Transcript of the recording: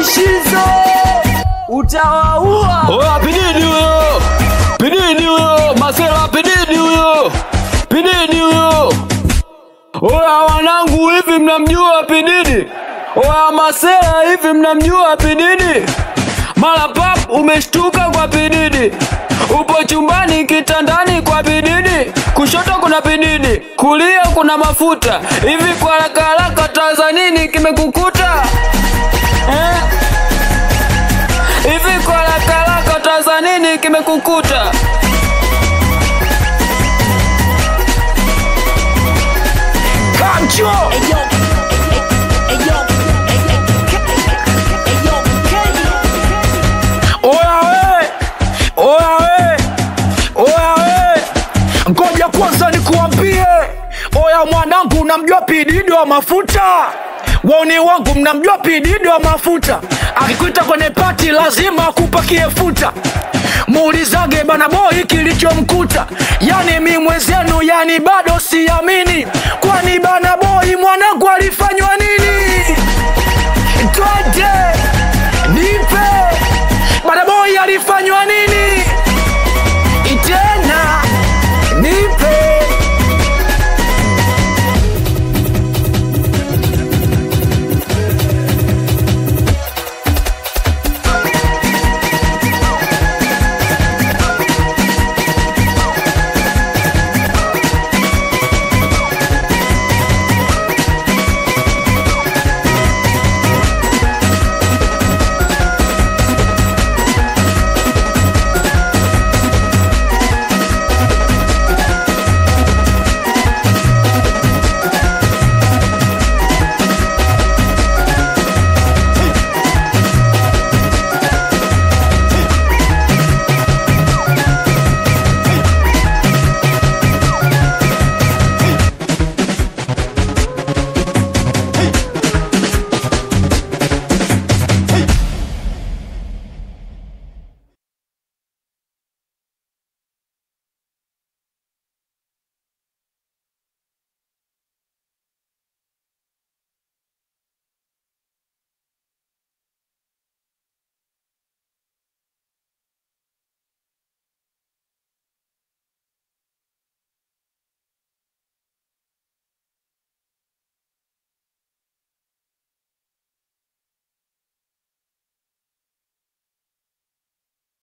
Shizo utawaua. Oya pididi huyo, pididi huyo, masela pididi huyo, pididi huyo. Oya wanangu, hivi mnamjua pididi? Oya masela, hivi mnamjua pididi? Mara pap umeshtuka kwa pididi, upo chumbani kitandani kwa pididi, kushoto kuna pididi, kulia kuna mafuta. Hivi kwa haraka haraka, Tanzanini kimekukuta eh? Hivi kwa haraka haraka Tanzanini kimekukuta? Kamcho oya we, oya we, oya we, ngoja kwanza nikuambie, oya mwanangu, unamjua pididi wa mafuta? Wauni wangu mnamjua pididi wa mafuta? Akikuita kwenye pati lazima akupakie futa. Muulizage bana boy kilichomkuta, yani mi mwenzenu, yani bado siamini, kwani bana boy mwanangu alifanywa nini?